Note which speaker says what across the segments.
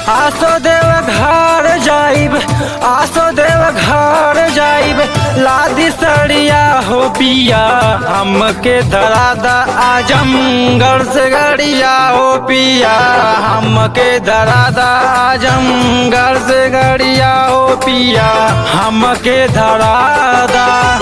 Speaker 1: आसो देव घर जाइब आसो देव घर जाइब लादी सड़िया हो पिया हमके धरादा आजमगढ़ से गड़िया हो पिया हमके धरादा आजमगढ़ से गड़िया हो पिया हमके धरादा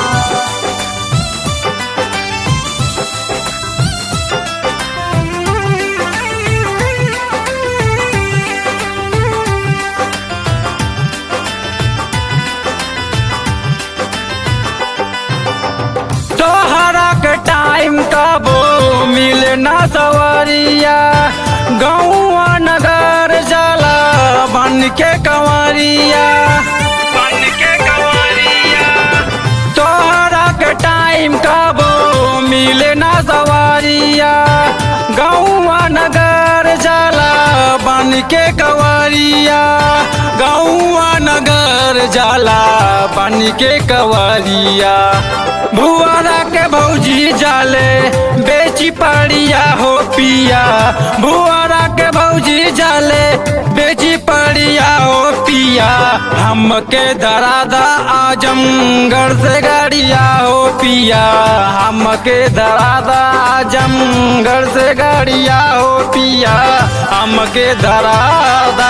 Speaker 1: तोहरा के टाइम कबो मिले ना सवरिया गौआ नगर जाला बन के कंवरिया बन के कंवरिया तोहरा के टाइम कबो मिले ना सवरिया गौआ नगर जाला बन के कंवरिया गौआ नगर जाला बन के कंवरिया भुआरा के भौजी जाले बेची पड़िया हो पिया भुआरा के भौजी जाले बेची पड़िया हो पिया हमके दरादा आजमगढ़ से गाड़िया हो पिया हमके दरादा आजमगढ़ से गाड़िया हो पिया हमके दरादा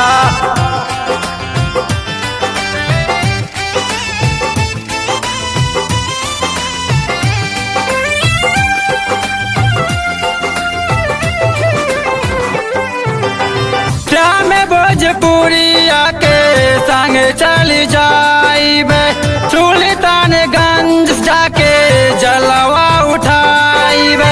Speaker 1: श्याम भोजपुरिया के संग चल जाइबे सुल्तानगंज जाके जलवा उठाइबे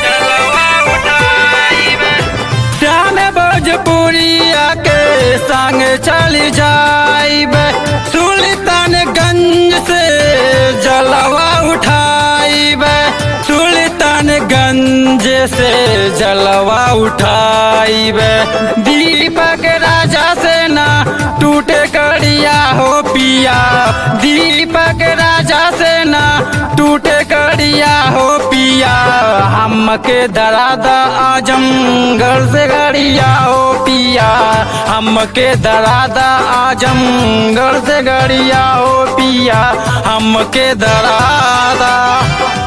Speaker 1: श्याम भोजपुरिया के संग चल जाइबे सुल्तानगंज से जलवा उठाइबे सुल्तानगंज से जलवा उठाइबे दीपक राजा से ना टूटे कड़िया हो पिया दीपक राजा से ना टूटे कड़िया हो पिया हमके दरादा आजमगढ़ से गड़िया हो पिया हमके दरादा आजमगढ़ से गड़िया हो पिया हमके दरादा